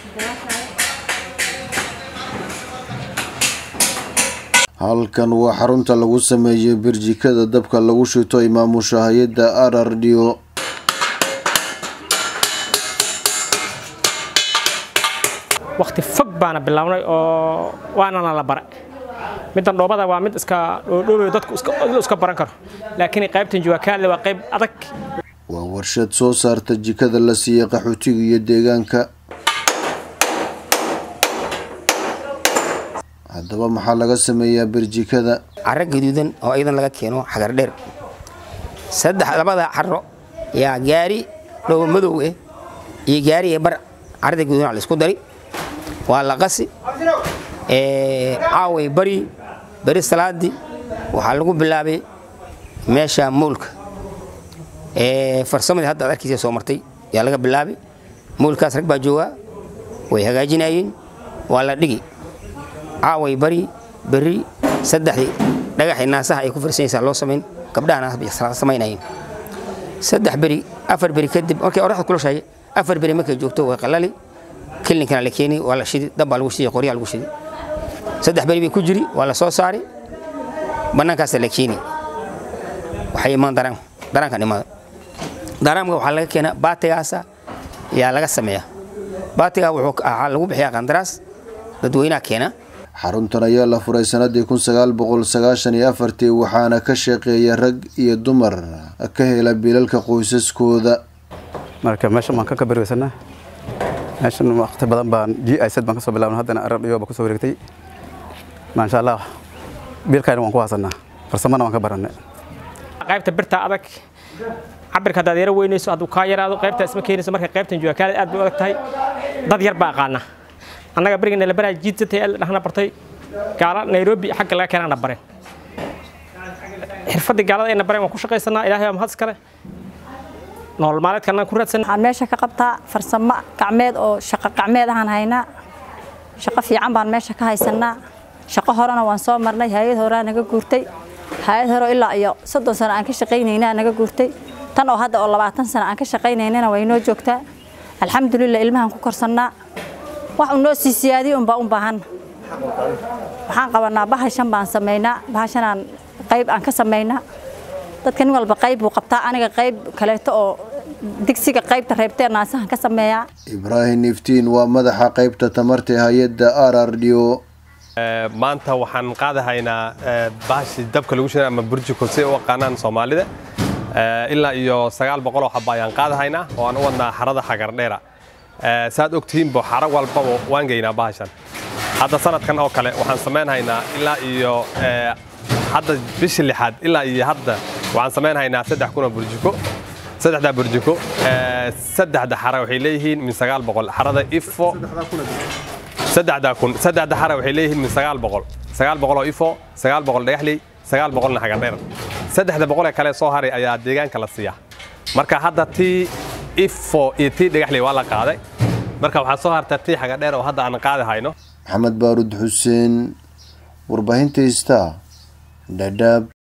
halkan waa xarunta lagu sameeyay birjikada dabka lagu shito imaamusha hay-adda r r d o wakti fog baana bilownay oo waanana la bara middan dhoobada waa mid iska dhoodhoobayo dadku iska baran karo laakiin qaybtan juwakaale waa qayb adag waa warshad soo saarta jikada la siiyey qaxootiga iyo deegaanka haddaba maxaa laga sameeyaa birjikada caro gaduudan oo iyadan laga keeno xagar dheer saddex labada caro yaa gaari dhoobo madow eh iyo gaari ee bar carada gaduudan la isku dari waa la qasi caaway bari beri salaadii waxaa lagu bilaabay meesha moolka farsamadii hadda ad arkiisa soo martay yaa laga bilaabay moolkaas rag baa joogaa way hagaajinayeen waa la dhigi caaway bari beri saddexdii dhagaxii naasaha ay ku farsanaysaa loo samayn gabdhaha samaynayeen saddex beri afar beri kadib markay oraxda kulashahay afar beri markay joogto way qalali kilinkana la keeni waa la shidi dab baa lagu shidi qoryaa lagu shidi saddex beri bay ku jiri waa la soo saari bannaankaasa la keeni waxay imaan daraan daraankan imaada daraamka waxaa laga keenaa baatigaasa yaa laga sameeyaa baatigaa wuxuu waxaa lagu bixiyaa qandaraas dadweynaha keena xaruntan ayaa la furay sanadii kun sagaal boqol sagaashan iyo afartii waxaana ka shaqeeya rag iyo dumar ka hela bilalka qoysaskooda marka meeshan baan ka kabarweysanaa meeshan waqti badan baan g i z baan kasoo bilaabna haddana arab iyo baa kusoo wareegtay maasha allah biilkayna waan ku hasanaa farsamana waan ka barannay qaybta birta adag cabirka haddaad yaro weynayso hadduu kaa yaraado qaybtaa isma keenayso marka qaybtan juwakaada aad bay u adag tahay dad yar baa aqaana annaga beriga nalabaraa jiidsatay dhahna bartay gaala nairobi xagga laga keenana bareen xirfadii gaalada ayna bareen waan ku shaqaysanaa ilaahay waa mahad iskale nolol maalmeedka annaga ku raadsan waxaan meesha ka qabtaa farsamo gacmeed oo shaqo gacmeed ahaan haynaa shaqo fiican baan meesha ka haysanaa shaqo horena waan soo marnay hay-ad horaa naga guurtay hay-ad hore ilaa iyo soddon sano aan ka shaqaynaynaa naga guurtay tan oo hadda oo labaatan sano aan ka shaqaynaynana way noo joogtaa alxamdulilah ilmahaan ku korsannaa wax unoo sii siyaadiyo unbaa un baahanna waxaan qabanaa bahashan baan samaynaa bahashanaan qayb aan ka samaynaa dadka nin walba qayb buu qabtaa aniga qayb kaleeto oo digsiga qaybta reebtee naasahan ka sameeyaa ibraahim iftiin waa madaxa qaybta tamarta hay-adda r r d o maanta waxaan qaadahaynaa bahashi dabka lagu shiday ama burjiko si u aqaanaan soomaalida ilaa iyo sagaal boqoloo xaba ayaan qaadahaynaa oo aan u wadnaa xarada xagardheera saad ogtihiinbo xaro walbaba waan geynaa bahashan hadda sanadkan oo kale waxaan samaynhaynaa ilaa iyo hadda bishii lixaad ilaa iyo hadda waxaan samaynhaynaa saddex kunoo burjiko saddexdaa burjiko saddexda xara waxay leeyihiin min sagaal boqol xarada ifo saddexdaa kun saddexda xara waxay leeyihiin min sagaal boqol sagaal boqoloo ifo sagaal boqol dhagaxley sagaal boqolna xagardheer saddexda boqolee kale soo haray ayaa deegaanka la siiyaa marka hadda tii ifo iyo tii dhagaxley waa la qaaday marka waxaa soo harta tii xagardheer oo hadda aan qaadi hayno maxamed baarud xuseen warbaahinta ista dhadhaab